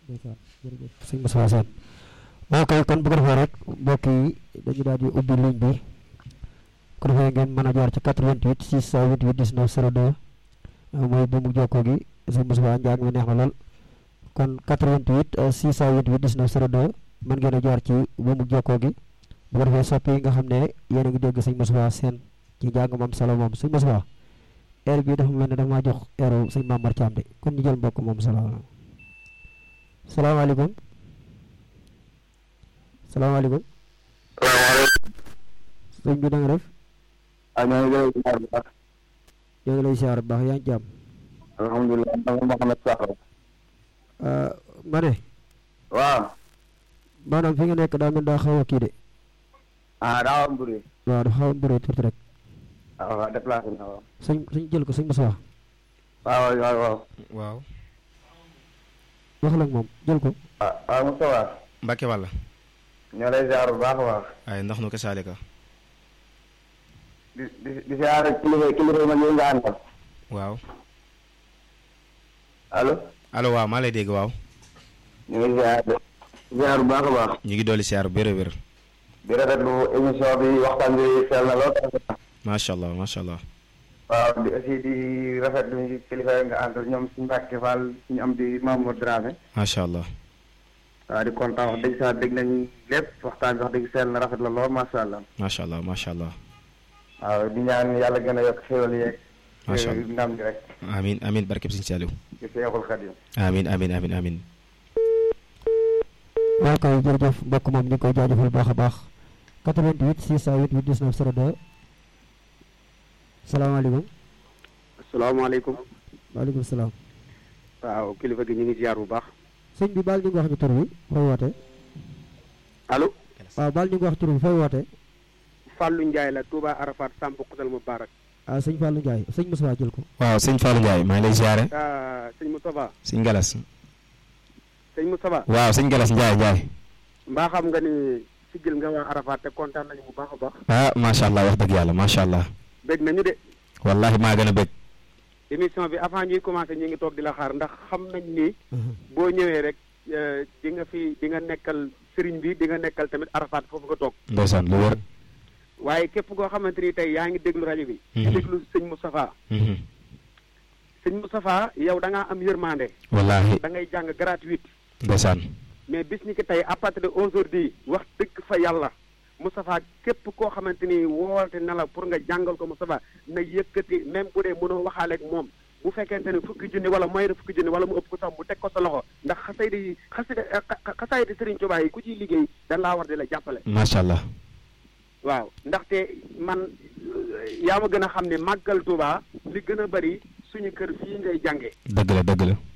ndeysaan jërëjëf sëñ Moussa Sène ok kon bu ko defee rek mbokk yi dañu daal di ubbi ligne bi ko defee ngeen mën a jaar ci 88 628 19 02 mooy bu mu jokkoo gi sëñ Moussa Ndiaye mi neex na lool kon 88 628 19 02 mën ngeen a jaar ci bu mu jokkoo gi bu ko defee soppi yi nga xam ne yéen a ngi dégg sëñ Moussa Sène ci njàng moom solo moom sëñ Moussa heure bi dafa mel ne dafa maa jox heure sëñ Mamar Thiam de kon ñu jël mbokk moom solo salaamaaleykum salaamaaleykum salaamaaleykum. sëñ bi da nga def ah ñoo ngi lay ziar bu baax. ñoo ngi lay siyaar bu baax yaa ngi jàmm alhamdulilah man Mouhamed Sakho. ma ne waaw. maanaam fi nga nekk daa mel daa xaw a kii de ah daa am mbir waaw dafa xaw a mbëree tuuti rek ah waaw déplacé na waaw. sëñ sëñ jël ko sëñ Moussa waaw waaw waaw. waaw waxal ak moom jël ko ah ah Moustapha. Mbacke wàlla ñoo lay ziar bu baax a baax. ay ndax nu ko saalika di di di ziar kilifa kilifa yi mag yi nga àndal. waaw allo. allo waaw maa lay dégg waaw ñu ngi ziar ziar bu baax a baax. ñu ngi dolli siyaar bu wér a wér di rafetlu émission bi waxtaan bi sell na lool. macha allah macha allah waaw di aussi di rafetlu kilifa yi nga àndal ñoom suñu Mbacke Fall suñu am di Mamour Dramé. macha allah waaw di kontaan wax dëgg sax dégg nañ lépp waxtaan bi wax dëgg sell na rafet la lool macha allah. macha allah macha allah waaw di ñaan yàlla gën a yokk xéwal yeeg. macha allah ndam gi rek. amin amin barkeb Sëñ Saaliw ci Seexul Xadim. amin amin amin amin waaw kay jërëjëf mbokk moom ñu ngi koy jaajëfal baax a baax 88 628 19 02 salaamaaleykum asalaamaaleykum waaleykum salaam waaw kilifa gi ñu ngi ziar bu baax sëñ bi baal ñu ngi wax ñu tur bi fooy woote allo waaw baal ñu ngi wax tur bi fooy woote Fallou Ndiaye la Touba Arafat Samb Kutal Mubarak ah sëñ Fallou Ndiaye sëñ Moussa jël ko waaw sëñ Fallou Ndiaye maa ngi lay siyaare ah sëñ Moustapha sëñ Galas sëñ Moustapha waaw sëñ Galas Ndiaye Ndiaye mbaa xam nga ni sigil nga waa Arafat te kontaan nañu bu baax a baax ah macha allah wax dëgg yàlla macha allah bég nañu de wallahi maa gën a bëgg émission bi avant ñuy commencé ñu ngi toog di la xaar ndax xam nañ ni boo ñëwee rek eh, di nga fi di nga nekkal sëriñ bi di nga nekkal tamit Arafat foofu nga toog ndeysaan lu wër waaye képp koo xamante ni tey yaa ngi déglu rajo bi di Mhm. déglu sëñ Moustapha Mhm. sëñ Moustapha yow da ngaa am yërmande wallahi da ngay jàng gratuite ndeysaan mais bis ni ki tey à partir de aujourd'hui wax dëgg fa yàlla Moustapha képp koo xamante ni woote na la pour nga jàngal ko Moustapha na yëkkati même bu dee mënoo waxaale ak moom bu fekkente ne fukki junni wala mooy de fukki junni wala mu ëpp ko sax mu teg ko sa loxo ndax xasaydi yi xasida xasaydi Serigne Touba yi ku ciy liggéey dañ laa war di la jàppale macha allah waaw ndaxte man euh, yaa ma gën a xam ne màggal Touba li gën a bari suñu kër fii ngay jànge dëgg la dëgg la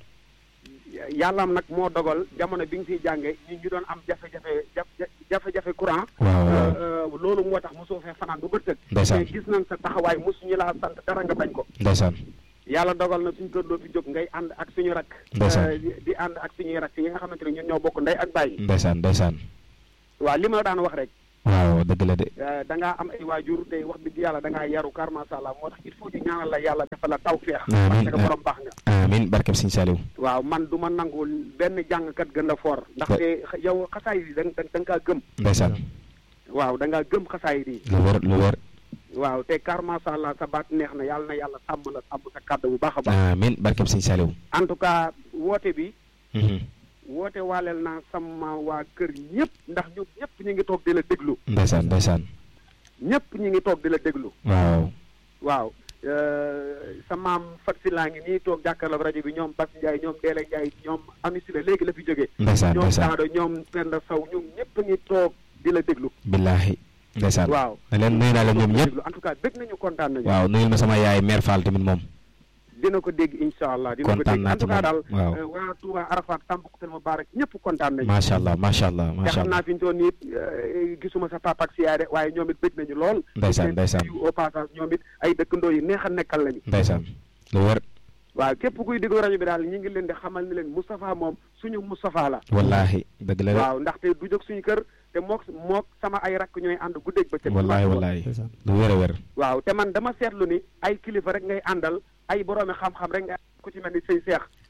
yàllaam nag moo dogal jamono bi nga fiy jànge ñu ñu doon am jafe-jafe jaf- jafe-jafe courant waaw waaw Euh, euh, loolu moo tax mosoo fee fanaan bu bëccëg Ndeysaan. mais gis nañ sa taxawaay mosuñu laa sant dara nga bañ ko ndeysaan yàlla dogal na suñu kër doo fi jóg ngay ànd ak suñu rak Ndeysaan. euh, di di ànd ak suñuy rak yi nga xamante ne ñun ñoo bokk ndey ak bàyyi ndeysaan ndeysaan waaw li ma la daan wax rek waaw dëgg la de euh, da ngaa am ay waajur te wax dëgg yàlla da ngaa yaru kar masha Allah moo tax il faut ñu ñaanal la yàlla defal la tawfeex Amiin. parce que borom baax nga amin barkeb Sëñ Saaliw waaw man du ma nangul benn jàngkat gën la foor ndaxte yow xasaay yi da nga da nga kaa gëm ndeysaan waaw da ngaa gëm xasaay yi lu wër lu wër waaw te kar masha Allah sa baat neex na yàlla na yàlla sàmm la sàmm sa kàddu bu baax a baax amin barkeb Sëñ Saaliw en tout cas woote bi Mhm. woote waaleel naa sama waa kër ñëpp ndax ñoom ñëpp ñu ngi toog di la déglu ndeysaan ndeysaan ñëpp ñu ngi toog di la déglu waaw waaw euh, sa maam Fat si laa ngi nii toog jàkkaarloog rajo bi ñoom Bas Ndiaye ñoom Deele Ndiaye ñoom Ami Sila léegi la fi jógee ndeysaan ñoom ndeysaan Daado ñoom Penda Sow ñoom ñëpp a ngi toog di la déglu billaahi ndeysaan waaw na leen nuyu naa leen ñoom ñëpp déglu en tout cas dégg nañu kontaan nañu waaw nuyul ma sama yaay mère Fall tamit moom dina ko dégg incha allah dina ko kontaan dégg naa en tout ci cas moom daal waaw euh, waa Touba Arafat Tambacounda Mubarak ñëpp kontaan nañu macha allah macha allah te macha xam naa allah fi ñu toll nii eh, gisuma sa papa ak si yaay de waaye ñoom it bëgg nañu lool. Ndeysaan, ndeysaan. yu au passage ñoom it ay dëkkandoo yu neex a nekkal lañu. ndeysaan lu wër waaw képp kuy déglu rajo bi daal ñu ngi leen di xamal ni leen Moustapha moom suñu Moustapha la. wallaahi dëgg la de waaw ndaxte du jóg suñu kër te mook mook sama ay rakk ñooy ànd guddeeg bëccëg. wallaahi wallaahi ndeysaan lu wër a wër waaw te man dama seetlu ni ay kilifa rek ngay àndal ay boroomi xam-xam rek nga ku ci mel ni sëñ Seex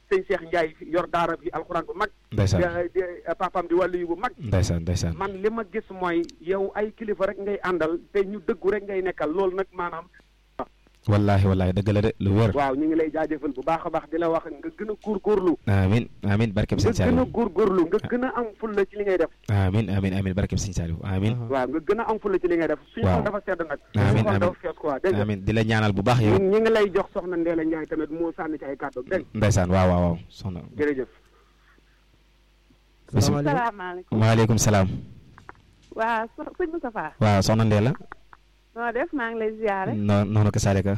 sëñ Cheikh Ndiaye fi yor daara bi alxuraan bu mag ndeysaan di- di- papaam di wàllu yu bu mag ndeysaan ndeysaan man li ma gis mooy yow ay kilifa rek ngay àndal te ñu dëggu rek ngay nekkal loolu nag maanaam wallaahi wallaahi dëgg la de lu wér waaw ñu ngi lay jaajëfal bu baax a baax di la wax nga gën a góorgóorlu amin amin barkeb nga sëñ gën a Saliou góorgóorlu nga gën a am fulla ci li ngay def amin amin amin barkeb sëñ Saliou amin waaw nga gën a am fulla ci li ngay def suñu Waaw. xol dafa sedd nag Amiin, suñu xol amiin. dafa fees quoi dégg nga amin di la ñaanal bu baax yow ñun ñi ngi lay jox soxna Ndéla Ndiaye tamit moo sànni ci ay kàddu dégg nga ndeysaan waaw waaw waaw soxna jërëjëf bisimilah salaamaaleykum waaleykum salaam waa so sëñ Moustapha waaw soxna Ndéla noo def maa ngi lay ziare noo noonu ko Salika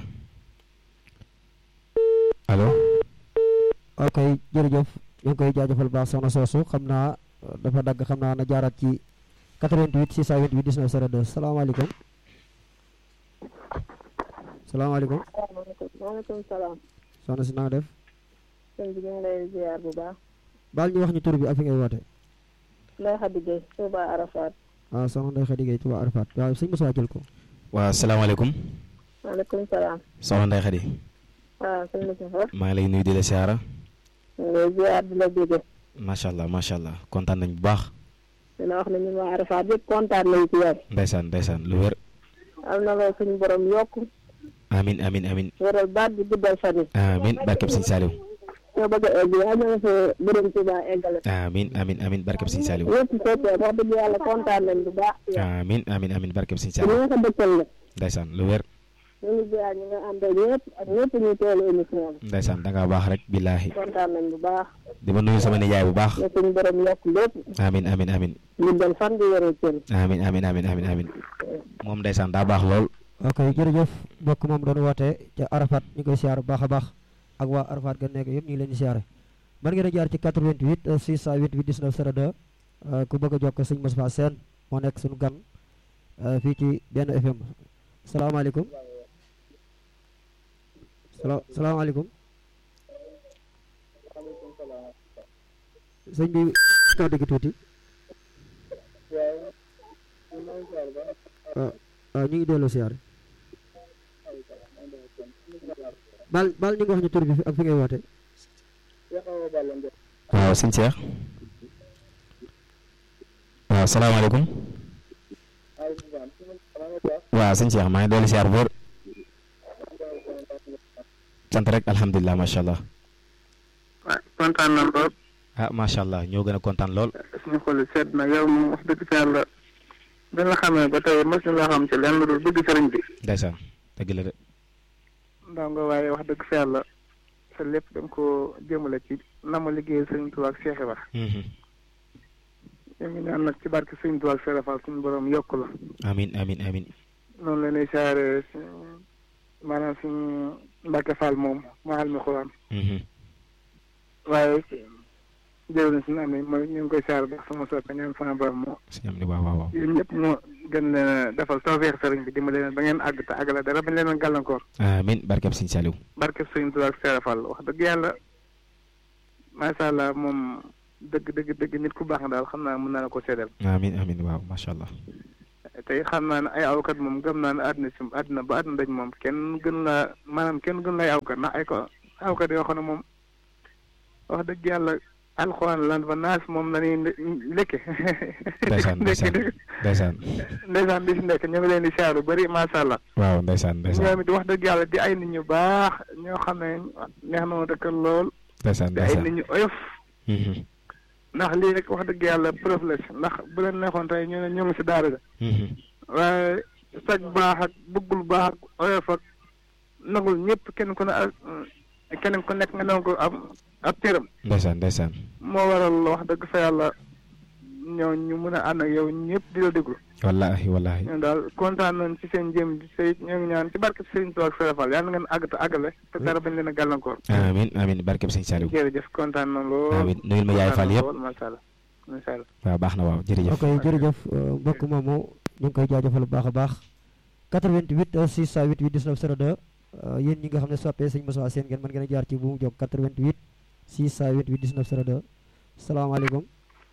allo ok jërëjëf ñu ngi koy jaajëfal baax soxna soosu xam naa uh, dafa dagg xam naa na jaaraat ci 88 628 19 02 salaamaaleykum salaamaaleykum maaleykum salaam soxna si na nga def sëñ bi ñu ngi lay ziar bu baax baal ñu wax ñu tur bi ak fi ngay woote Ndeye Khady Gueye Touba Arafat waaw soxna Ndeye Khady Gueye Touba Arafat waaw sëñ Moussa jël ko waaw salaamaaleykum maaleykum salaam soxna Ndeye Khady waaw sëñ Moustapha maa ngi lay nuyu di la siyaara ñu ngi lay ziar di la jóge macha allah macha allah kontaan nañ bu baax di la wax ne ñun waa Arafat yëpp kontaan nañ ci yow ndeysaan ndeysaan lu wér am na la suñu borom yokk amin amin amin wéral baat bi guddal fan yi amin barkeb sëñ Saliou soo bëgg a egg yaa ñëw fa borom Touba eggale amin amin amin barkeb sëñ Saliou yëpp fekkee wax dëgg yàlla kontaan nañ bu baax ci yow amin amin amin barkeb sëñ ci Saliou nga ko dëkkal la ndeysaan lu wér ñu ngi ziar ñi nga àndal ñëpp ak ñëpp ñuy teelu émission bi ndeysaan da ngaa baax rek billaahi kontaan nañ bu baax di ma nuyu sama nijaay bu baax ne suñu borom yokk lépp amin amin amin guddal fan di wéral cër amin amin amin amin amin moom ndeysaan daa baax lool ok jërëjëf mbokk moom doon woote ca Arafat ñu koy siyaar bu baax a baax ak waa Arafat ga nekk yëpp ñu ngi leen di siyaare mën ngeen a jaar ci 88 euh, 628 19 02 euh, ku bëgg a jokk sëñ Moustapha Sène moo nekk suñu gan euh, fii ci benn FM salaamaaleykum sala salaamaaleykum sëñ bi kaw dégg tuuti waaw waaw ñu ngi delloo siyaare baal baal ñu ngi wax ñu tur bi fi- ak fi ngay woote waaw sëñ Cheikh waaw salaamaaleykum waaw sëñ Cheikh maa ngi dolli siyaar bu wér sant rek alhamdulilah macha allah waaw kontaan nañ lool ah macha allah ñoo gën a kontaan lool suñu xol sedd na yow moom wax dëgg ci yàlla bi nga xamee ba tey mos ñu la xam ci lenn lu dul bëgg sëriñ bi ndeysaan dëgg la de ndaw nga waaye wax dëgg fi yàlla sa lépp da nga ko jëmale ci na ma liggéeyal sëriñ Tuubaa ak Cheikh Ibra Mhm. ñu ngi ñaan nag ci barke sëriñ Tuubaa ak Cheikh Fall suñu borom yokk la amin amin amin noonu la ñuy saare suñu- maanaam suñu Mbàkke Fall moom maxal mi xuraan Mhm. waaye jërë na suñu amee mooy ñu ngi koy saare ba sama soppe ñoom sama borom moo sëñ am ni waaw waaw waaw yéen ñëpp moo gën leen a defal tawfeex sëriñ bi dimbali leen ba ngeen àgg te àggale dara bañ leen a gàllankoor amin barkeb sëñ Saliou barke sëriñ Tuubaa ak Cheikh Fall wax dëgg yàlla macha allah moom dëgg dëgg dëgg nit ku baax nga daal xam naa mën naa la ko seedeel amin amin waaw macha allah tey xam naa ne ay awkat moom gëm naa ne àddina si àddina ba àddina daj moom kenn gën laa maanaam kenn gën lay awkat ndax ay ko awkat yoo xam ne moom wax dëgg yàlla alxuraan lan fa naas moom la ñuy lekke ndeysaan ndeysaan ndeysaan ndeysaan di si nekk ñu ngi leen di saaru bëri macha allah waaw ndeysaan ndeysaan ñoom it wax dëgg yàlla di ay nit ñu baax ñoo xam ne neex na ma dëkkal lool ndeysaan di ay ndeysaan nit ñu oyof Mhm. ndax lii rek wax dëgg yàlla preuve la si ndax bu leen neexoon tey ñu ne ñu ngi si daara ja Mhm. waaye sag baax ak bëggul baax ak oyof ak nagul ñëpp kenn ku ne ak kenn ku nekk nga nangu ko am ab cëram ndeysaan ndeysaan moo waral wax dëgg fa yàlla ñoo ñu mën a ànd ak yow ñëpp di la déglu wallahi wallahi ñun daal kontaan nañ ci seen jëm di say ñoo ngi ñaan ci barke Sëriñ Tuubaa ak Sëriñ Fall yàlla na ngeen àgg te àggale te dara bañ leen a gàllankoor amin amin barkeb sëñ Saliou jërëjëf kontaan na lool amin nuyul ma yaay Fall yëpp macha allah macha allah waaw baax na waaw jërëjëf ok jërëjëf euh, mbokk moomu ñu ngi koy jaajëfal bu baax a baax 88 euh, 628 19 02 euh, yéen ñi nga xam ne soppee sëñ Moussa Sène ngeen mën ngeen a jaar ci bu mu jóg 88 628 19 02 salaamaaleykum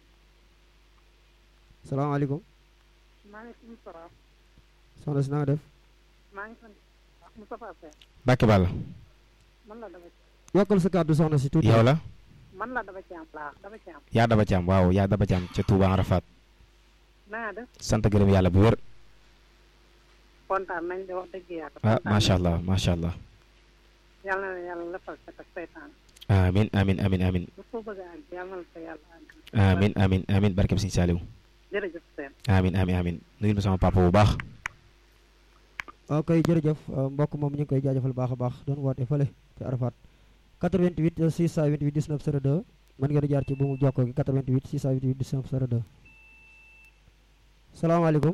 salaamaaleykum maaleykum salaam soxna si na nga def maa ngi sant Moustapha Sène Mbàkke Balla man la dama yokkal sa kàddu soxna si tuuti yow la man la dama ci am laa dama ci am yaa daba caam waaw yaa daba caam ca Touba Arafat naa def sant gërëm yàlla bu wér kontaan nañ de wax dëgg yàlla ah kontaan macha nañ. allah macha allah yàlla na la yàlla lafal sa ak seytaan amin amin amin amin bu ko bëgg a àgg yàlla na la fa yàlla àgg amin amin amin barkeb Sëñ Saaliw jërëjëf seen amin amin amin nuyul ma sama papa bu baax ok jërëjëf euh, mbokk moom ñu ngi koy jaajëfal baax a baax doon woote fële ci Arafat 88 628 19 02 mën ngeen di jaar ci buumu jokkoo gi 88 628 19 02 salaamaaleykum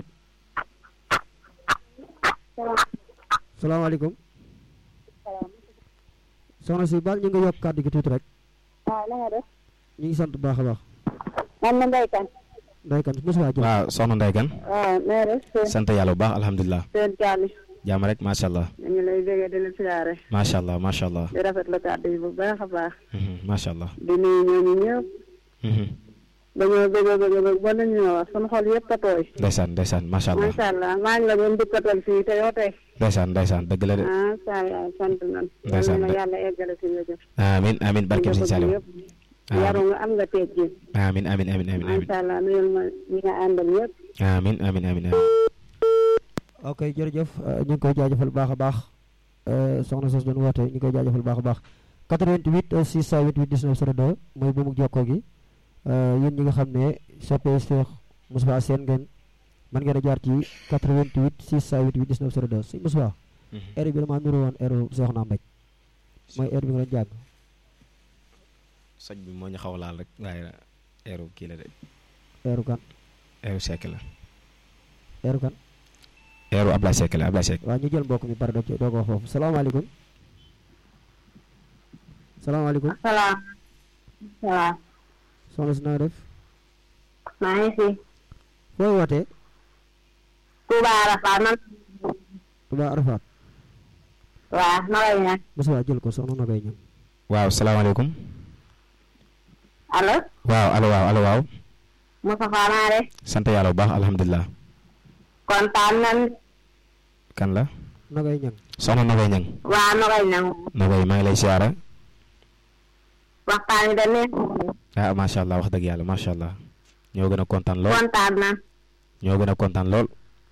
salaamaaleykum soxna si baal ñu ngi yokk kàddu gi tuuti rek waaw na nga def ñu ngi sant bu baax a baax man na Ndeye Kane nday kan mosuwaa jël waaw soxna Ndeye Kane waaw na nga def seen sant yàlla bu baax alhamdulilah seen kaani jàmm rek macha allah dañu lay bëggee di la siyaare macha allah macha allah di rafetlu kàddu yi bu baax a baax Mhm, macha allah di nuyu ñooñu ñëpp Mhm. dañoo bëgg a bëgg a bëgg ba nañu wax sunu xol yëpp a tooy ndeysaan ndeysaan macha allah macha allah maa ngi la doon dukkatal fii te yow tey ndeysaan ndeysaan dëgg la de macha allah sant nañ Ndeysaan yal na de. yàlla eggale si nga jëf amin amin barkeb Sëñ Saaliw yëpp yaru nga am nga teeg ji amin amin amin amin amin macha allah nuyul ma ñi nga àndal yëpp amin amin amin amin ok jërëjëf euh, ñu ngi koy jaajëfal baax a baax euh, soxna sos doon woote ñu ngi koy jaajëfal baax a baax 88 euh, 628 19 02 mooy buumu jokkoo gi euh, yéen ñi nga xam ne soppee Cheikh Moussa Sène ngeen mën ngeen a jaar ci 88 628 19 02 si Moussa heure bi dama nuru woon heure Soxna Mbaj mooy heure bi nga doon jàng soj bi moo ñu xaw a laal rek waaye eeru kii la de heure kan eeru Seck la heure kan eeru Ablaye Seck la Ablaye Seck waaw ñu jël mbokk mi pare doo doo ko wax foofu salaamaaleykum salaamaaleykum salaam salaam soxna si naa def maa ngi fi fooy wootee Touba Arafat man Touba Arafat waaw ma lay ñaan Moussa jël ko soxna na koy ñëw waaw salaamaaleykum allo waaw allo waaw allo waaw Moustapha naa def sant yàlla bu baax alhamdulilah kontaan nañ kan la na koy ñëw soxna Nogoy Ñang waa ma koy ñaan Nogoy maa ngi lay siyaara waxtaan yi da neex ah macha allah wax dëgg yàlla macha allah ñoo gën a kontaan lool kontaan na ñoo gën a kontaan lool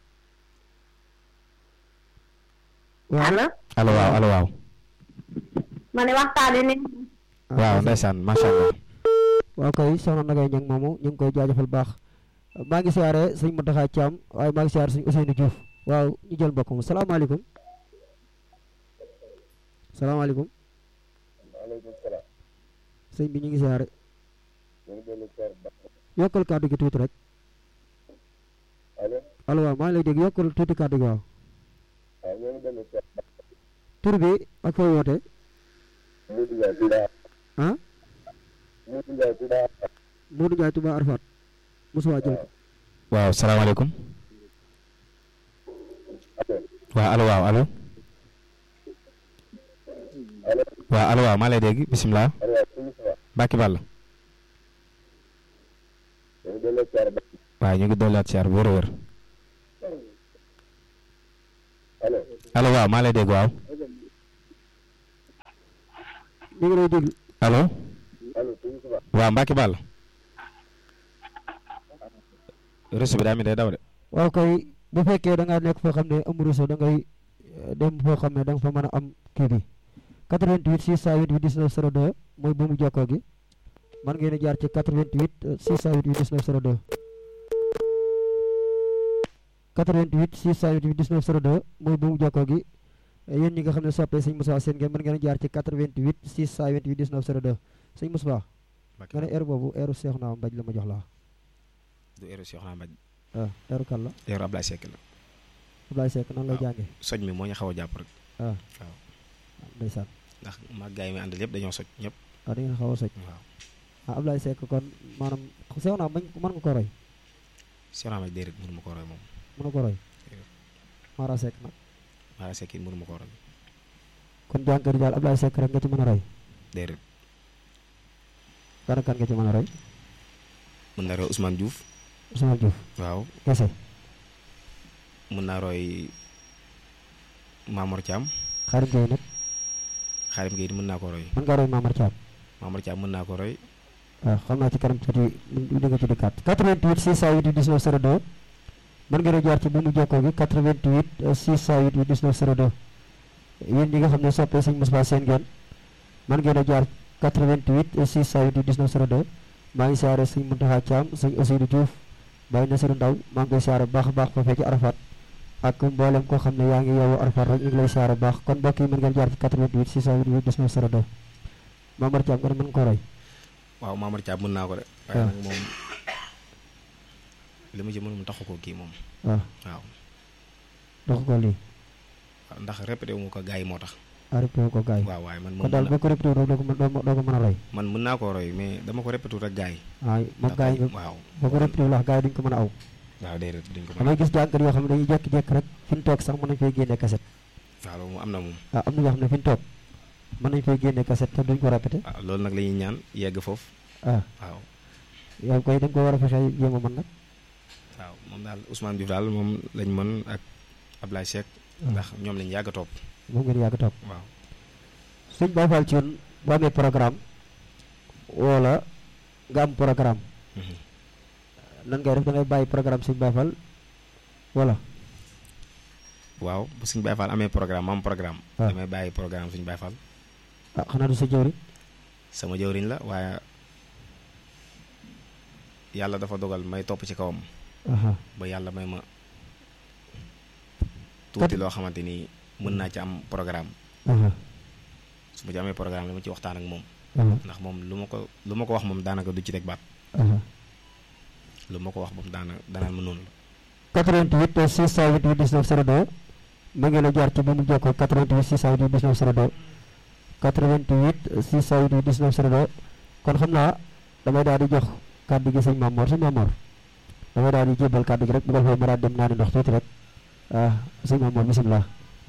waaw allo allo waaw allo waaw ma ne waxtaan yi neex waaw ndeysaan macha allah waaw kay soxna na koy ñëw moomu ñu ngi koy jaajëfal baax maa ngi siyaare sëñ Mountakha Thiam waaye maa ngi siyaare sëñ Ousseynou Diouf waaw ñu jël mbokk mu salaamaaleykum salaamaaleykum sëñ bi ñu ngi siyaare yokkal kàddu gi tuuti rek allo waaw maa ngi lay dégg yokkal tuuti kàddu gi waaw tur bi ak fooy woote ah Modou Ndiaye Touba Arafat Moussa jël ko waaw salaamaaleykum waaw allo waaw allo waaw allo waaw maa lay dégg bisimilah Mbacke Ball waaw ñu ngi dolliwaat siyaar bu wér a wér allo waaw maa lay dégg waaw ñu ngi lay dégg allo waaw Mbacke Ball réseau bi daa mi day daw de waaw kay bu fekkee da ngaa nekk foo xam ne amul réseau da ngay eh, dem foo xam ne da nga fa mën a am kii bi 88 628 19 02 mooy bu mu jokkoo gi man ngeen di jaar ci 88 628 19 02 88 628 19 02 mooy bu mu jokkoo gi Eh, yéen ñi nga xam ne soppee sëñ Moussa seen ngeen mën ngeen a jaar ci 88 628 19 02 sëñ Moussa nga ne heure boobu heure Cheikh naa mbaj la ma jox la du éro si xanaa mbaj ah heure kan la éro Ablaye Seck la Ablaye Seck nan lay waaw. jànge soj mi moo ñu xaw a jàpp rek ah waaw. ndeysaan ndax mag gaay yi mi àndal yëpp dañoo soj ñëpp ah da ngeen xaw a soj waaw ah Ablaye Seck kon maanaam sew naa bañ mën nga ko roy si xanaa mbaj déedéet mënu ma ko roy moom mën nga ko roy Déedéet. Mara Seck nag Mara Seck it mënu ma ko roy kon jànkat yi daal Ablaye Seck rek nga ci mën a roy déedéet kan ak kan nga ci mën a roy mën naa roy Ousmane Diouf Ousmane Diouf waaw kese mën naa roy Mamour Thiam Xarim Gueye nag Xaadim Gueye mën naa ko roy mën ngaa roy Mamar Thiam Mamar Thiam mën naa ko roy waaw xam naa ci kanam tuuti di nga ci dikkaat 88 628 19 02 mën ngeen a jaar ci bu mu jokkoo gi 88 628 19 02 yéen ñi nga xam ne soppee sëñ Moustapha seen ngeen mën ngeen a jaar 88 628 19 02 maa ngi siyaare sëñ Mountakha Thiam sëñ Ousseynou Diouf Baye Nassirou Ndaw maa ngi koy siyaare bu baax a baax foofee ci Arafat ak mboolem koo xam ne yaa ngi yowu Arafat rek ñu ngi lay siyaare bu baax kon mbokk yi mën ngeen jaar ci 88 628 19 02 Mamar Thiam nga ne mën nga ko roy waaw Mamar Thiam mën naa ko de waaye waaw. nag moom li ma ci mën mu taxu ko kii moom waaw waaw dox ko lii waaw ndax répété wu ma ko gars yi moo tax arrêté ko gaay waaw waaye man kon moom daal mën boo ko répété rek doo ko mën doo doo ko mën a roy man mën naa koo roy mais dama ko répété rek gars yi waaw moom ndax gaay yi waaw boo ko répété wax gaay yi duñ ko mën a aw waaw déedéet duñ ko mën damay gis jànkat yoo xam ne dañuy jékki-jékki rek fi ñu toog sax mën nañ fay génne kaset waaw loolu moom am na moom waaw am na ñoo xam ne fi ñu toog mën nañ fay génne kaset te duñ ko répété waaw loolu nag la ñuy ñaan yegg foofu ah waaw yow koy da nga ko war a fexe jéem a mën nag waaw moom daal Ousmane Diouf daal moom lañ mën ak Ablaye Seck ndax ñoom lañ yàgg a topp moom ngeen yàgg toog waaw suñ Baye Fall ci yoon boo amee programme wala nga am programme Mhm. nan ngay def da ngay bàyyi programme suñ Baye Fall wala waaw bu suñu Baye Fall amee programme ma am programme Ah. damay bàyyi programme suñu Baye Fall ah xanaa du sa jëwri sama jëwriñ la waaye yàlla dafa dogal may topp ci kawam aha ba yàlla may ma tuuti loo xamante ni mën naa ci am programme aha su ma ci amee programme dama ci waxtaan ak moom aha ndax moom lu ma ko lu ma ko wax moom daanaka du ci teg baat aha lu ma ko wax moom daana danaan ma noonu la 88 628 19 02 ma ngeen a jaar ci bu mu jokkoo 88 628 19 02 88 628 19 02 kon xam naa damay daal di jox kàddu gi sëñ Mamor sëñ Mamor damay daal di jébal kàddu gi rek bu ko defee ma daal dem naa di ndox tuuti rek ah sëñ Mamor bisimilah.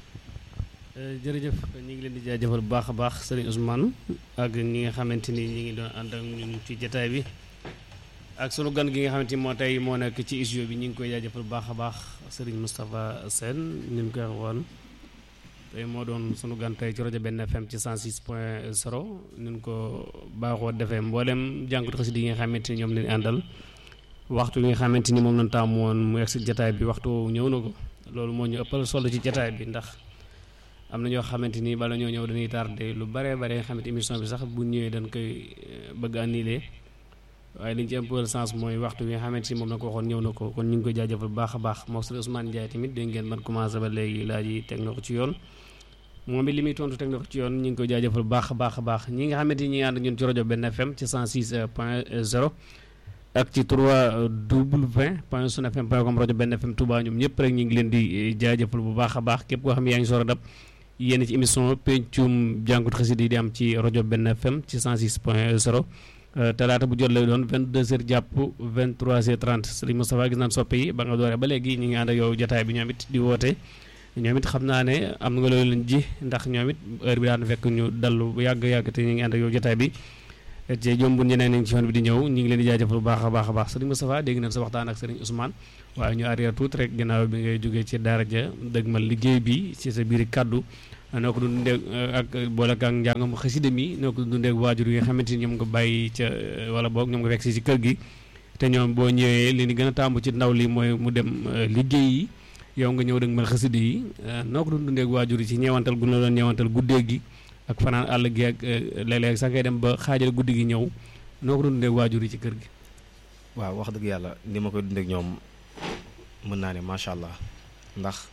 jërëjëf ñu ngi leen di jaajëfal bu baax a baax sëriñ Ousmane ak ñi nga xamante ni ñi ngi doon ànd ak ñun ci jataay bi ak sunu gan gi nga xamante ni moo tey moo nekk ci studio bi ñu ngi koy jaajëfal bu baax a baax sëriñ Moustapha Sène ni ñu koy waxoon tey moo doon sunu gan tey ci rajo benn FM ci 106 point 0 ni ñu ko baaxoo defee mboolem jànkutu xasida yi nga xamante ni ñoom lañu àndal waxtu bi nga xamante ni moom lañ taamu woon mu egg si jataay bi waxtu woowu ñëw na ko loolu moo ñu ëppal solo ci jataay bi ndax am na ñoo xamante ni bala ñoo ñëw dañuy tardé lu bare bare nga xamante émission bi sax bu ñëwee dañ koy eh, bëgg annulé waaye liñ ci ëppal sens mooy waxtu bi nga xamante ni moom la ko waxoon ñëw na ko kon ñu ngi koy jaajëfal bu baax a baax moo sëriñ Ousmane Ndiaye tamit dégg ngeen man commencé ba léegi laaj yi teg na ko ci yoon moom it li muy tontu teg na ko ci yoon ñu ngi koy jaajëfal bu baax a baax a baax ñi nga xamante ni ñi ngi ànd ak ñun ci rajo benn FM ci 106 point 0 ak ci 3 w point sun fm point com rajo benn FM Touba ñoom ñëpp rek ñu ngi leen di jaajëfal bu baax a baax képp koo xam ne yaa ngi soor a dab yéen ci émission pencum jàngut xasida yi di am ci rajo benn FM ci 106 point 0 talaata bu jot lay doon 22h jàpp 23h30 Serigne Moustapha gis naan soppe yi ba nga dooree ba léegi ñu ngi ànd ak yow jotaay bi ñoom it di woote ñoom it xam naa ne am nga loolu leen ji ndax ñoom it heure bi daan fekk ñu dallu bu yàgg yàgg te ñu ngi ànd ak yow jotaay bi te jombu ñeneen ñi ngi ci yoon bi di ñëw ñu ngi leen di jaajëfal bu baax a baax a baax Serigne Moustapha dégg nañ sa waxtaan ak Serigne Ousmane waaye ñu arrière tuuti rek ginnaaw bi ngay jógee ci daara ja dëgmal liggéey bi ci sa biir kàddu noo ko dundee ak boole ak njàngam xasida mi noo ko dundee ak waajur yi nga xamante ni ñoom nga bàyyi ca wala boog ñoom nga fekk si ci kër gi te ñoom boo ñëwee li ni gën a tàmbu ci ndaw li mooy mu dem liggéey yi yow nga ñëw dëgmal xasida yi noo ko doon dundee ak waajur yi ci ñeewantal gu la doon ñeewantal guddee gi ak fanaan àll gi ak léeg-léeg sax ngay dem ba xaajal guddi gi ñëw noo ko doon dundee ak waajur yi ci kër gi waaw wax dëgg yàlla ni ma koy dundee ak ñoom mën naa ne macha allah ndax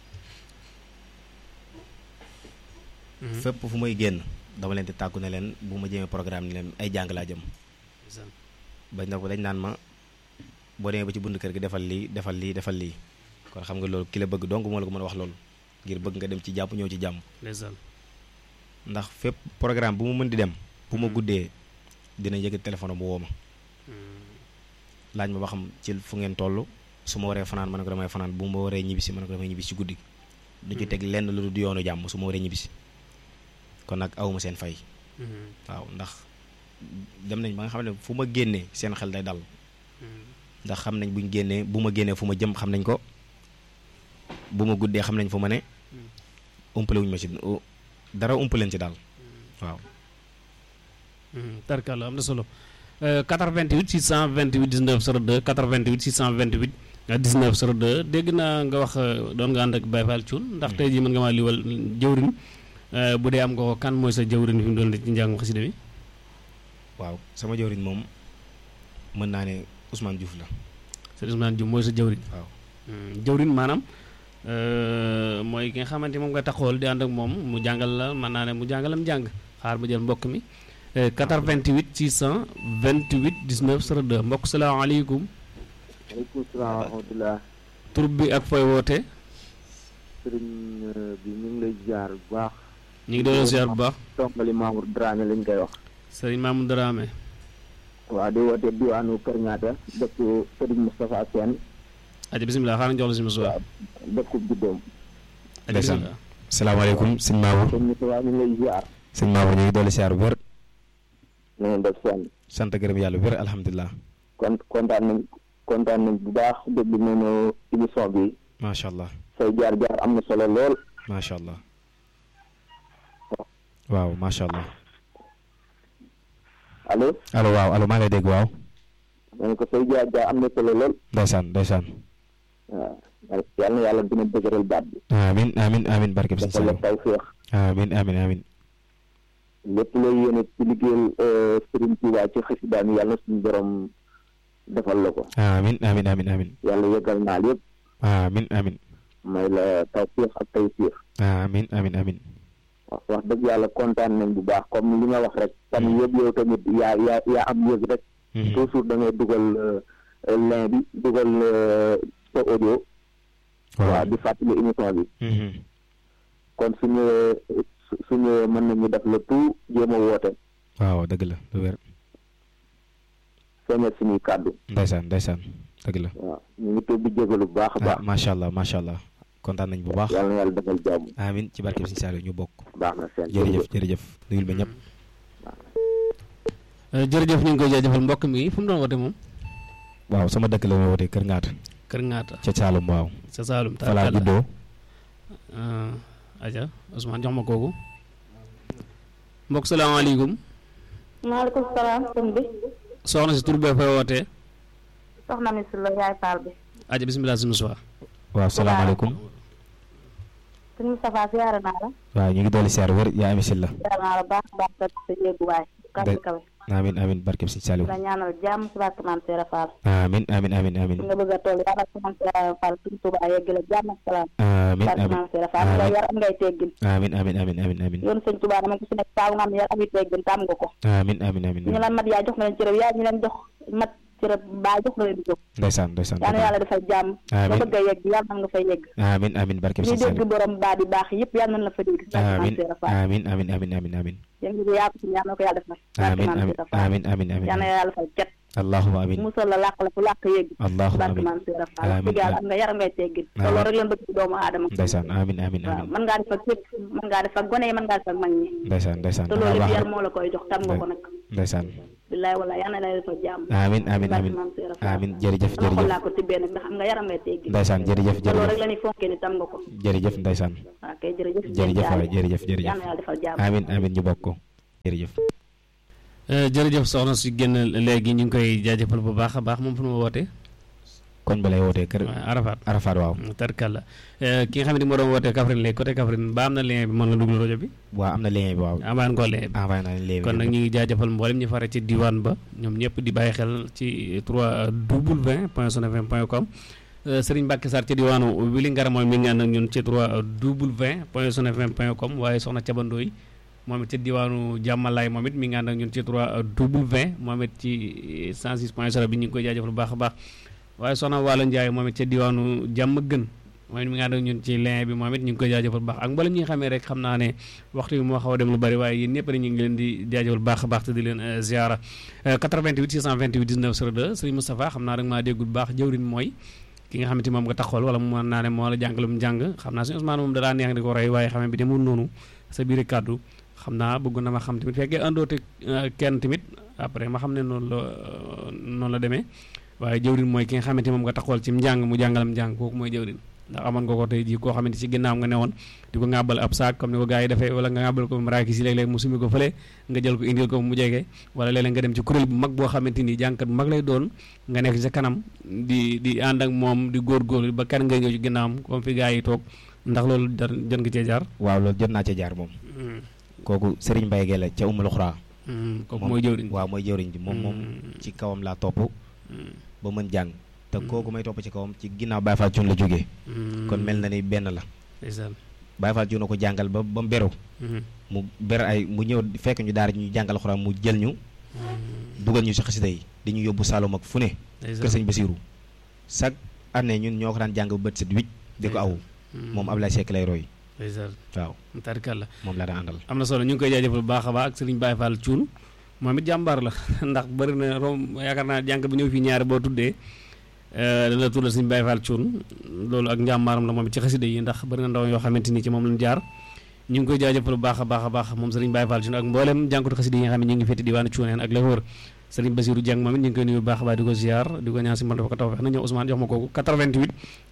fépp fu may génn dama leen di tàggu ne leen bu ma jëmee programme ni leen ay jàng laa jëm bañ na ko dañ naan ma boo demee ba ci bund kër gi defal lii defal lii defal lii kon xam nga loolu ki la bëgg donc moo la ko mën a wax loolu ngir bëgg nga dem ci jàmm ñëw ci jàmm ndax fépp programme bu mu mën di dem bu ma guddee dina yëg téléphone mu woo ma laaj ma ba xam ci fu ngeen toll su ma waree fanaan ma ne ko damay fanaan bu ma waree ñibbisi ma ne ko damay ñibbisi ci guddi du ci teg lenn lu du yoonu jàmm su ma waree ñibbisi kon nag awuma seen fay waaw ndax dem nañ ba nga xam ne fu ma génnee seen xel day dal ndax xam nañ buñ génnee bu ma génnee fu ma jëm xam nañ ko bu ma guddee xam nañ fu ma ne umpale wuñ ma ci dara umpaleen ci daal waaw tarkalla am na solo 88 628 19 02 88 628 19 02 dégg naa nga wax doon nga ànd ak Baye Fall Thioune ndax tey jii mën nga maa liwal jëwrin bu dee am nga ko kan mooy sa jëwrin fi mu doon ci njàngum xasida mi waaw sama jëwriñ moom mën naa ne Ousmane Diouf la sëriñ Ousmane Diouf mooy sa jëwrin waaw jëwrin maanaam mooy ki nga xamante moom nga taxool di ànd ak moom mu jàngal la mën naa ne mu jàngalam jàng xaar ma jël mbokk mi 88 628 19 02 mbokk salaamaaleykum maaleykum salaam wa rahmatulah. tur bi ak fooy woote sëriñ bi ñu ngi lay ziar bu baax. ñu ngi doon ziar bu baax. Tongali Mamour Dramé lañ koy wax. sëriñ Mamour Dramé. waaw di woote diwaanu Kër Ñaata dëkk sëriñ Moustapha Sène. aja bisimilah xaaral ñu jox la si Moustapha. dëkku juddoom. aja bisimilah. salaamaaleykum sëñ Mamour. sëñ Moustapha ñu ngi lay ziar. sëñ Mamour ñu ngi dolli ziar bu wér. na ngeen def seen. sant gërëm yàlla bu wér alhamdulilah. kon kontaan nañ kontaan nañ bu baax déglu nañu émission bi. macha allah. say jaar jaar am na solo lool. macha allah. waaw macha allah. allo. allo waaw allo maa ngi lay dégg waaw. ma ne ko say jaar jaar am na solo lool. ndeysaan ndeysaan. waaw yal na yàlla dina dëgëral baat bi. amin amin amin barke bi defal la tawféex. amin amin amin lépp looy yéene ci liggéeyal Serigne Touba ci xasidaam yi yàlla na suñu borom defal la ko. amin amin amin amin yàlla yëgal naal yëpp. amin amin may la tawféex ak tawféex. amin amin amin wax wax dëgg yàlla kontaan nañ bu baax comme li nga wax rek. fan yëpp yow tamit yaa yaa yaa am yëg rek. toujours da ngay dugal lien bi dugal sa audio. waaw di fàttali émission bi. kon su ñëwee su ñëwee mën nañu def le tout jéem a woote. waaw dëgg la lu wér. feeñal suñuy kàddu. ndeysaan ndeysaan dëgg la. waaw ñu ngi tudd di jégalu bu baax a baax. macha allah macha allah kontaan nañ bu baax. yàlla na yàlla defal jàmm. amin ci barke bi Sëñ Saliou ñu bokk. baax na seen jërëjëf jërëjëf nuyul ba ñëpp. jërëjëf ñu ngi koy jaajëfal mbokk mi fu mu doon woote moom. waaw sama dëkk la ma wootee Kër Ngaata. Kër Ngaata. ca Saalum waaw. ca Saalum fa laa juddoo. aja Ousmane jox ma kooku. mbokk salaamaaleykum. maaleykum salaam sëñ bi. soxna si tur bee fay wootee. soxna mi si la yaay Fall bi. aja bisimilah si Moussa. waaw salaamaaleykum. sëñ Moustapha siyaare naa la. waaw ñu ngi dolli siyaar wér yaa ami la. siyaare naa la baax baax sa sa yéeguwaay. kawe kawe. amin amin barke bi Sëñ Saliou. la ñaanal jàmm si barke Maam Seera Fall. amin amin amin amin fi nga bëgg a toll yàlla si Maam Seera Fall suñu Tuubaa yegg la jàmm ak salaam. amin barke amin Maam Seera Fall nga yar am ngay teggin. amin amin amin amin amin yoon sëñ Tuubaa dama ko si nekk taaw nga am yar ami teggin tam nga ko. amin amin amin ñu leen mat yaa jox na leen cërëb yaa ñu leen jox mat cërëb baa jox na leen di jóg. ndeysaan ndeysaan yal na yàlla defal jàmm. Amiin. ba bëgg a yegg yàlla na nga fay yegg. amin amin barke bi ñuy Sëñ dégg Saliou. borom baa di baax yëpp yal nañ la fa dégg. barke Maam amin Seera Fall. amin amin amin amin amin yéen ngi yaa ko si yal na ko yàlla defal. barke amin Maam amin Seera Fall. amin amin amin yal na yàlla fal cet. allahumma amin musal la làq la fu làq yegg. allahumma barke amin Maam Seera Fall. Amiin, dëgg yàlla amiin. am nga yar am ngay teggin. te Amiin. loolu rek leen bëgg ci doomu aadama. ndeysaan amin amin waaw amin mën ngaa def ak képp mën ngaa def ak gone yi mën ngaa def ak mag ñi. ndeysaan ndeysaan te dangaa loolu baax yëpp yar rek moo la koy jox tam nga ko nag. ndeysaan billaay walaay yal na la defal jàmm. amin amin barke amin Maam Seera Fall. amin jërëjëf sama xol jërëjëf laa ko tibbee nag ndax am nga yaram ngay teggin. ndeysaan jërëjëf te loolu jërëjëf rek la ñuy fonkee ni tam nga ko. jërëjëf ndeysaan waaw kay jërëjëf. jërëjëf waay jërëjëf yal jërëjëf na yàlla defal jàmm. amin amin ñu bokk ko jërëjëf jërëjëf soxna si génn léegi ñu ngi koy jaajëfal bu baax a baax moom fu mu wootee. koñ ba lay wootee kër waaw Arafat. Arafat waaw tarkalla ki nga xam ne moo doon wootee Kaffrine léegi côté Kaffrine ba am na lien bi mën la duglu rajo bi. waaw am na lien bi waaw amaan ko lien bi. envoyé naa leen lien bi kon nag ñu ngi jaajëfal mboolem ñu fare ci diwaan ba ñoom ñëpp di bàyyi xel ci 3w point sonfm point com Serigne Mbacke Sarr ci diwaanu Wili Ngara mooy mi ngi ànd ak ñun ci 3w point sonfm point com waaye soxna Cabandooy moom it ci diwaanu Jàmmalaay moom it mi ngi ànd ak ñun ci 3w moom it ci 106 point 0 bi ñu ngi koy jaajëfal bu baax a baax waaye soxna Waalo Ndiaye moom it ci diwaanu jàmm gën moom it mi ngi ànd ak ñun ci lien bi moom it ñu ngi koy jaajëfal bu baax ak mboolem ñi nga xamee rek xam naa ne waxtu bi moo xaw a dem lu bari waaye yéen ñëpp rek ñu ngi leen di jaajëfal bu baax a baax te di leen eh, ziara Eh, 88 628 19 02 Serigne Moustapha xam naa rek maa déggul bu baax jëwrin mooy ki nga xamante moom nga taxawal wala mu mën naa ne moo la jàngalum jàng xam naa suñu Ousmane moom dalaa neex di ko roy waaye xam bi demul noonu sa biir kàddu xam naa bëgg na ma xam tamit fekkee àndoote eh, kenn tamit après ma xam ne noonu la eh, noonu la demee waaye jëwrin mooy ki nga xamante moom nga taxawal ci njàng mu jàngalam njàng kooku mooy jëwrin ndax amoon nga ko tey jii koo xamante ci ginnaaw nga newoon di ko ŋàbbal ab saak comme ni ko gars yi defee wala nga ŋàbbal ko maraakis yi léeg-léeg mu sumi ko fële nga jël ko indil ko mu jege wala léeg-léeg nga dem ci kuréel bu mag boo xamante ni jànkat bu mag lay doon nga nekk ci sa kanam di di ànd ak moom di góorgóorlu ba kan nga ñëw ci ginnaawam comme fi gars yi toog ndax loolu jar jot nga cee jaar waaw loolu jot naa cee jaar moom kooku Serigne Mbaye Gueye la ca Umul Xuraa kooku mooy jëwriñ waaw mooy jëwriñ ji moom moom ci kawam laa topp ba mën jàng te kooku may topp ci kawam ci ginnaaw Baye Fall Cuun la jógee kon mel na ni benn la Baye Fall Cuun na ko jàngal ba ba mu beru mu ber ay mu ñëw fekk ñu daara ñu jàngal xuraan mu jël ñu dugal ñu si xasida yi di ñu yóbbu Saloum ak fu ne kër sëñ Basiiru chaque année ñun ñoo ko daan jàng ba bët set wicc di ko aw moom Ablaye Seck lay roy waaw tarikalla moom laa daan àndal am na solo ñu ngi koy jaajëfal bu baax a baax ak sëriñ Baye Fall Cuun moom it jàmbaar la ndax bëri na rom yaakaar naa jàng bi ñëw fii ñaari boo tuddee dana tuddal sëriñ Baye Fall Cuun loolu ak njàmbaaram la moom it ci xasida yi ndax bëri na ndaw yoo xamante ni ci moom lañ jaar ñu ngi koy jaajëfal bu baax a baax a baax moom sëriñ Baye Fall Cuun ak mboolem jànkatu xasida yi nga xam ne ñu ngi féeti diwaanu Cuuneen ak la wër sëriñ Basiru Jàng moom it ñu ngi koy nuyu bu baax a baax di ko ziar di ko ñaan si mbal dafa ko taw fex na ñëw Ousmane jox ma kooku 88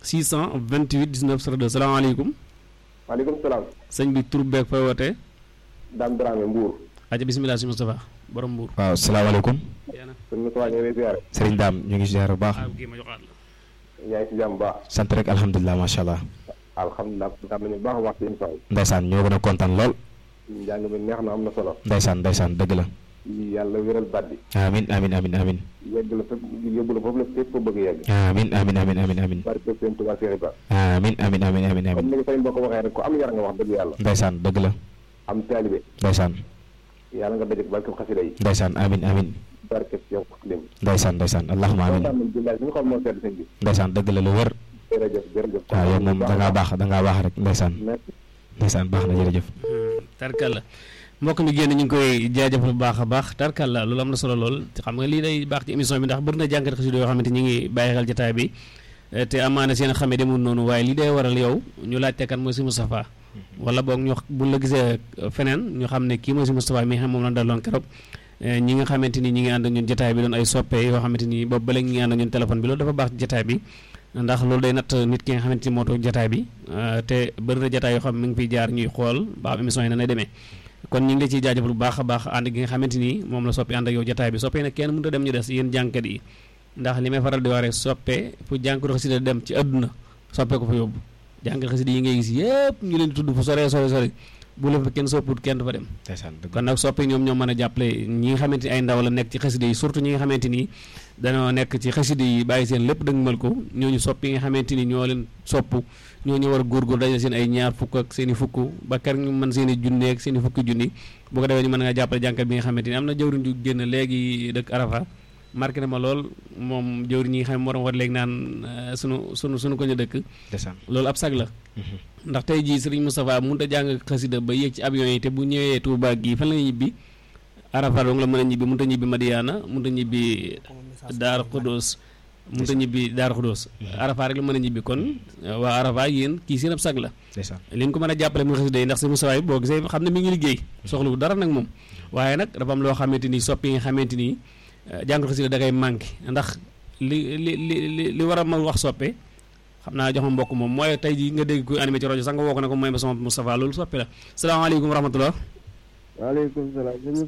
628 19 02 salaamaaleykum maaleykum salaam. sëñ bi tur beeg fooy wootee. Dame Dramé Mbour. aja bisimilah si Moustapha borom Mbour. waaw salaamaaleykum. sëñ Moustapha ñu ngi lay ziare. Serigne Dame ñu ngi ziare bu baax. yaa ngi ci jàmm bu baax. sant rek alhamdulilah macha allah. alhamdulilah am nañu baax a wax ci émission bi. Ndeysaan ñoo gën a kontaan lool. njàng mi neex na am na solo. Ndeysaan Ndeysaan dëgg la. yàlla wéral baat bi. amin amin amin amin yegg la fépp yóbbu la foofu la fépp bëgg a yegg. amin amin amin amin amin barke seen Tuubaa Seex Ibra. amin amin amin amin amin comme ni ko sëñ boo ko waxee rek ku am yar nga wax dëgg yàlla. Ndeysaan dëgg la. am taalibe. Ndeysaan. yàlla nga daje barke xasida yi. Ndeysaan amin amin barke yow lim. Ndeysaan Ndeysaan allahumma amin kontaan nañ billaay suñu xol moo sedd sëñ bi. Ndeysaan dëgg la lu wër. jërëjëf jërëjëf. waaw yow moom da ngaa baax da ngaa baax rek Ndeysaan. Ndeysaan baax na jërëjëf. tarkalla mbokk mi génn ñu ngi koy jaajëfal bu baax a baax tarkalla loolu am na solo lool xam nga lii day baax ci émission bi ndax bëri na jànkat xasida yoo xamante ñu ngi bàyyi xel jotaay bi te amaana seen xamee demul noonu waaye lii day waral yow ñu laajte kan mooy si Moustapha wala boog ñu bu la gisee feneen ñu xam ne kii mooy si Moustapha mi xam moom la daloon keroog ñi nga xamante ni ñi ngi ànd ak ñun jotaay bi doon ay soppe yoo xamante ni boobu ba léegi ñi ngi ànd ak ñun téléphone bi loolu dafa baax ci jotaay bi ndax loolu day natt nit ki nga xamante ni moo toog jotaay bi te bëri na jotaay yoo xam ne mi ngi fiy jaar ñuy xool ba am émission yi na nay demee kon ñu ngi la ciy jaajëfal bu baax a baax ànd gi nga xamante ni moom la soppi ànd ak yow jotaay bi soppe nag kenn mënut a dem ñu des yéen jànkat yi ndax li may faral di wax rek soppe fu jànkatu xasida dem ci àdduna soppe ko fa yóbbu jànkat xasida yi ngay gis yëpp ñu leen di tudd fu sore sore sore bu la fa kenn sopput kenn du fa dem kon nag soppe ñoom ñoo mën a jàppale ñi nga xamante ni ay ndaw la nekk ci xasida yi surtout ñi nga xamante ni dañoo nekk ci xasida yi bàyyi seen lépp dëgg mal ko ñooñu sopp yi nga xamante ni ñoo leen sopp ñooñu war a góorgóor dajale seen ay ñaar fukk ak seen i fukk ba kar ñu mën seen i junne ak seen i fukki junni bu ko defee ñu mën nga jàppale jànkat bi nga xamante ni am na jëwriñ ju génn léegi dëkk Arafa marqué na ma lool moom jëwriñ yi nga xam ne moo doon war léegi naan sunu sunu sunu ko ñu dëkk loolu ab sag la ndax tey jii Serigne Moustapha mënut a jàng xasida ba yéeg ci avion yi te bu ñëwee Touba gii fan la ñibbi Arafa dong la mën a ñibbi mënut a ñibbi Madiana mënut a ñibbi Daar Khodos mënut a ñibbi Daar Khodos Arafa rek la mën a ñibbi kon waa Arafa yéen kii seen ab sag la li ñu ko mën a jàppale mu xasida yi ndax Serigne Moustapha yi boo gisee xam ne mi ngi liggéey soxlu dara nag moom waaye nag dafa am loo xamante ni soppi yi nga xamante ni jàng xasida da ngay manqué ndax li li li li war a ma wax soppe xam naa jox ma mbokk moom mooy tey jii nga dégg kuy animé ci rajo sax nga woo ko ne ko mooy ma sama Moustapha loolu soppe la salaamaaleykum wa rahmatulah. waaleykum salaam.